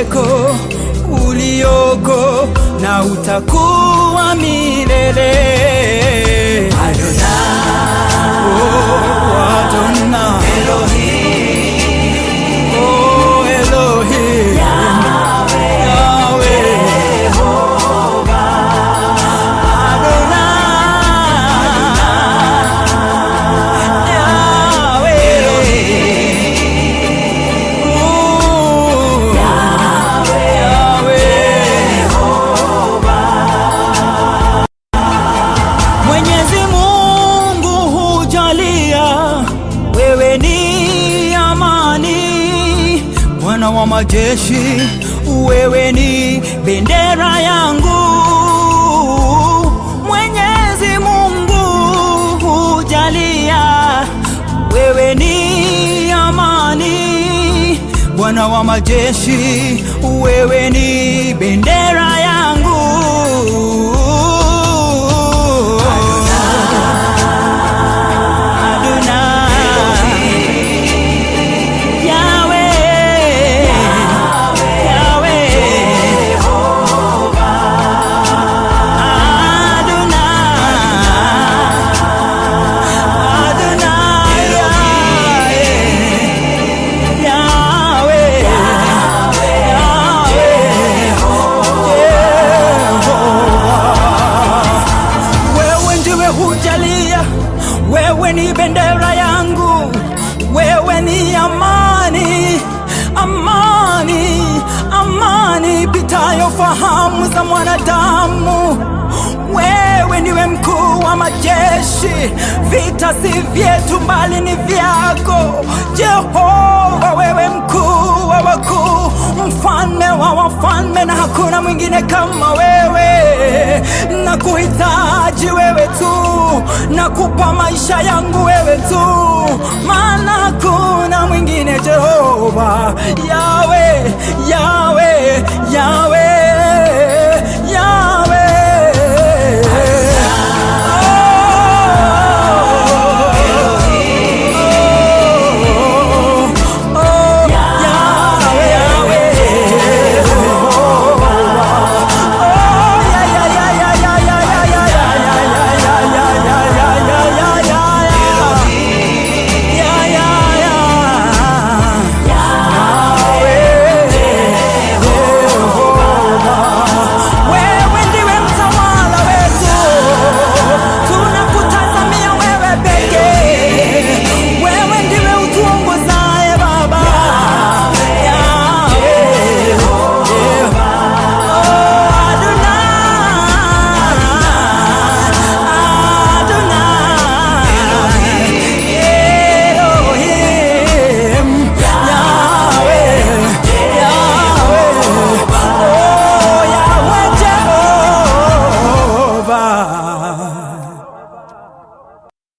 ulikuweko, ulioko na utakuwa milele. Adonai, Oh, Adonai. Elohim, Oh, Elohim. Yahweh. Adonai. Yahweh. Ooh. Yahweh. Mwenyezi Mungu hujalia, wewe ni amani, Bwana wa majeshi, wewe ni bendera yangu. Mwenyezi Mungu hujalia, wewe ni amani, Bwana wa majeshi, wewe ni bendera yangu. Adonai. Yahweh. Yahweh. Adonai. Adonai. Yahweh. Wewe ndiwe hujalia, wewe ni bendera yangu, wewe ni amani, amani, amani pitayo fahamu za mwanadamu. Wewe ndiwe mkuu wa majeshi, vita si vyetu bali ni vyako Jehova. Wewe mkuu wa wakuu, mfalme wa wafalme, na hakuna mwingine kama wewe. Na kuhitaji wewe tu, na kupa maisha yangu wewe tu, maana hakuna mwingine Jehova. Yawe, Yawe, Yawe